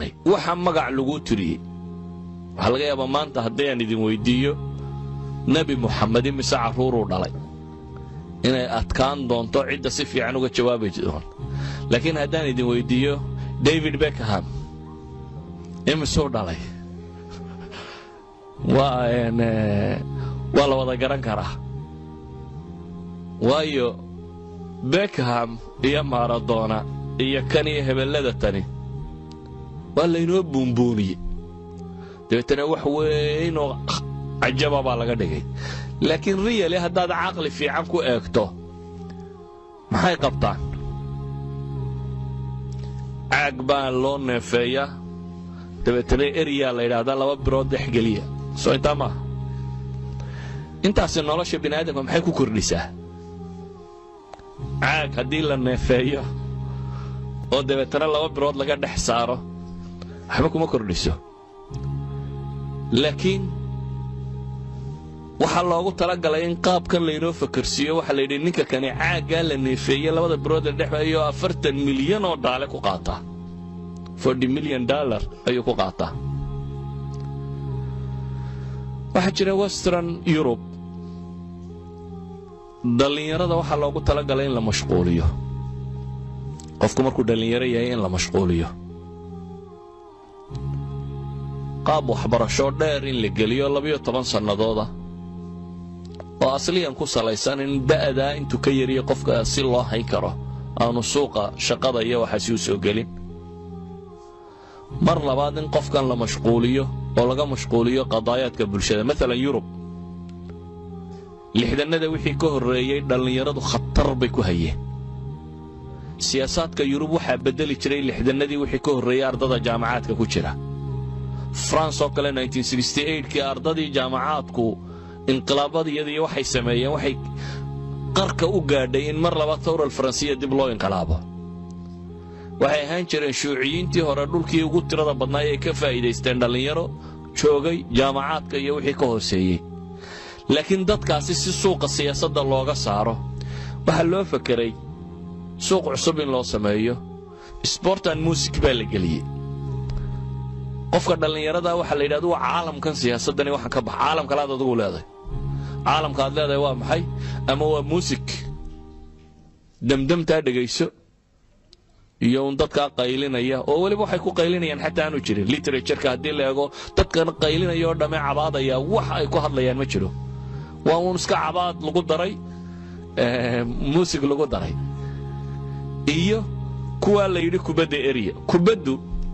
tahay waxa magac laguu tiriyey waxaa laga yaabaa maanta haddii aan idin weyddiiyo nebi muxamed imise carruuruu dhalay inay adkaan doonto cidda si fiican uga jawaabi doon laakiin haddaan idin weyddiiyo david beckham imisuu dhalay waa waa la wada garan karaa waayo beckham iyo maradona iyo kan iyo hebellada tani waa laynoo buunbuuniyey dabeetana wax weynoo cajaba baa laga dhigay laakiin riyali haddaad caqli fiican ku eegto maxay qabtaan caag baa loo neefeeyaa dabeetana eryaa la yidhaahdaa laba birood dexgeliya soo intaa maaha intaasi nolosha bini aadamka maxay ku kordhisaa caag haddii la neefeeyo oo dabeetana laba birood laga dhex saaro waxba kuma kordhiso laakiin waxaa loogu talagalay in qaabkan laynoo fakarsiiyo waxaa la yidhi ninka kani caaggaa la neefeeye labada birood la dhexeeyo afartan milyan oo dhaale ku qaataa forty milyan dollar ayuu ku qaataa waxaa jira western yurub dhallinyarada waxaa loogu talagalay in la mashquuliyo qofku markuu dhallinyaro yahay in la mashquuliyo qaab waxbarasho dheer in la geliyo labiyo toban sannadooda oo asliyan ku salaysan in da'daa intuu ka yariyo qofka si loo hayn karo aanu suuqa shaqada iyo waxaasi u soo gelin mar labaad in qofkan la mashquuliyo oo laga mashquuliyo qadaayaadka bulshada maalan yurub lixdannada wixii ka horreeyey dhallinyaradu khatar bay ku hayeen siyaasaadka yurub waxaa beddeli jiray lixdannadii wixii ka horreeyey ardada jaamacaadka ku jira france oo kale kii ardadii jaamacaadku inqilaabadiyadii waxay sameeyeen waxay qarka u gaadhay in mar laba tawral faransiya dib loo inqilaabo waxay ahaan jireen shuuciyiintii hore dhulkii ugu tirada badnaay ay ka faa'iidaysteen dhallinyaro joogay jaamacaadka iyo wixii ka hooseeyey laakiin dadkaasi si suuqa siyaasadda looga saaro waxaa loo fakeray suuq cusub in loo sameeyo sbortan muusik baa la geliyey qofka dhallinyarada waxaa la yidhahda waa caalamkan siyaasaddani waxaan ka baxa caalam kalaad adigu leedahay caalamka aad leedahay waa maxay ama waa muusik demdemtaa dhegayso iyo un dadkaa qaylinaya oo weliba waxay ku qaylinayaan xataa aanu jirin literatureka haddii la eego dadkan qaylinaya oo dhamme cabaadaya wax ay ku hadlayaan ma jiro waa uun iska cabaad lagu daray muusig lagu daray iyo kuwaa la yidhi kubadda eriya kubaddu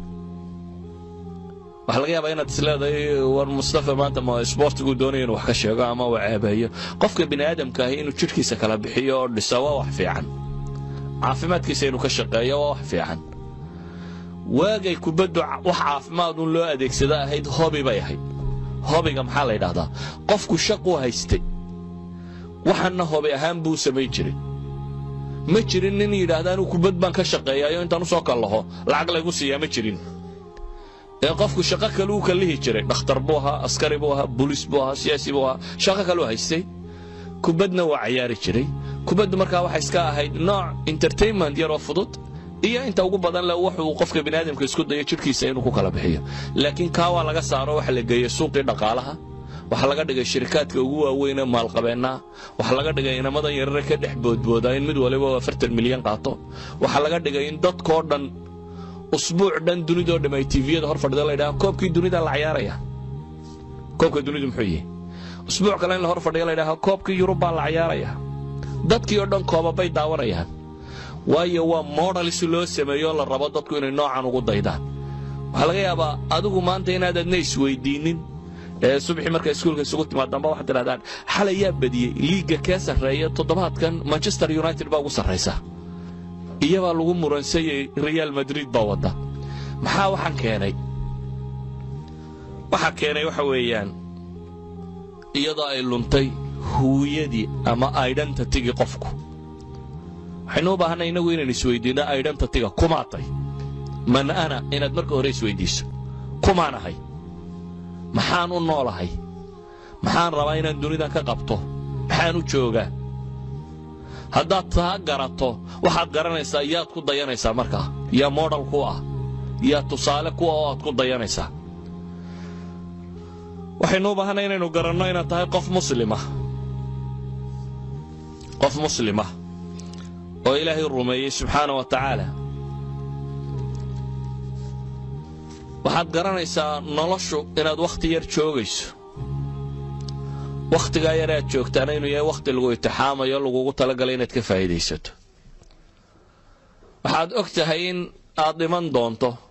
waxaa laga yaabaa inaad isleedahay war mustafa maanta ma isboortigu doonaya inuu wax ka sheego ama uu ceebeeyo qofka bini aadamka ahi inuu jidhkiisa kala bixiyo oo dhiso waa wax fiican caafimaadkiisa inuu ka shaqeeyo waa wax fiican waagay kubaddu wax caafimaad un loo adeegsada ahayd hobi bay ahayd hobiga maxaa la yidhahdaa qofku shaquu haystay waxanna hobi ahaan buu samayn jiray ma jirin nin yidhaahda anuu kubad baan ka shaqeeyayo intaan u soo kallaho lacag laygu siiyaa ma jirin ee qofku shaqo kale uu kallihi jiray dhakhtar buu ahaa askari buu ahaa booliis buu ahaa siyaasi buu ahaa shaqo kaleu haystay kubadna waa cayaari jiray kubaddu markaa waxay iska ahayd nooc entertainment yaroo fudud iyo inta ugu badan le wuxuu qofka biniaadamka isku dayo jidhkiisa inuu ku kala bixiyo laakiin kaa waa laga saaro waxa la geeyey suuqii dhaqaalaha waxaa laga dhigay shirikaadka ugu waaweyn ee maalqabeennaha waxaa laga dhigay inamadan yarare ka dhex boodboodaa in mid waliba afartan milyan qaato waxaa laga dhigay in dadkoo dhan usbuuc dhan dunidoo dham ay tviyada hor fadhida laydhaha koobkii dunida la cayaaraya koobka dunidu muxuu yihi usbuuc kale in la hor fadhiya laydhaha koobkii yurub baa la cayaaraya dadkii oo dhan koobabay daawanayaan waayo waa modalis loo sameeyo la rabo dadku inay noocan ugu daydaan waxaa laga yaabaa adigu maanta inaad adna isweydiinnin ee subaxii marka iskuulka isugu timaadamba waxaad tidhahdaan xalay yaa badiyey liigga kee sarreeya toddobaadkan manchester united baa ugu sarraysa iyabaa lagu muransayey real madrid baa wadda maxaa waxaan keenay waxaa keenay waxa weeyaan iyadoo ay luntay huwiyadii ama identitigii qofku waxaynu u baahanay innagu inaynu isweydiinno identitiga kumaatay man ana inaad marka hore isweydiiso kumaan ahay maxaan u noolahay maxaan rabaa inaan dunidan ka qabto maxaan u joogaa haddaad taa garato waxaad garanaysaa yaad ku dayanaysaa markaa yaa modal ku ah yaa tusaale kuwa oo aad ku dayanaysaa waxaynu u baahanay inaynu garanno inaad tahay qof muslima qof muslimah oo ilaahay rumeeyey subxaana wa tacaala waxaad garanaysaa noloshu inaad wakhti yar joogayso wakhtigaa yar aad joogtaana inuu yahay wakhti lagu itixaamayo lagugu talagalay inaad ka faa'iidaysato waxaad og tahay in aad dhiman doonto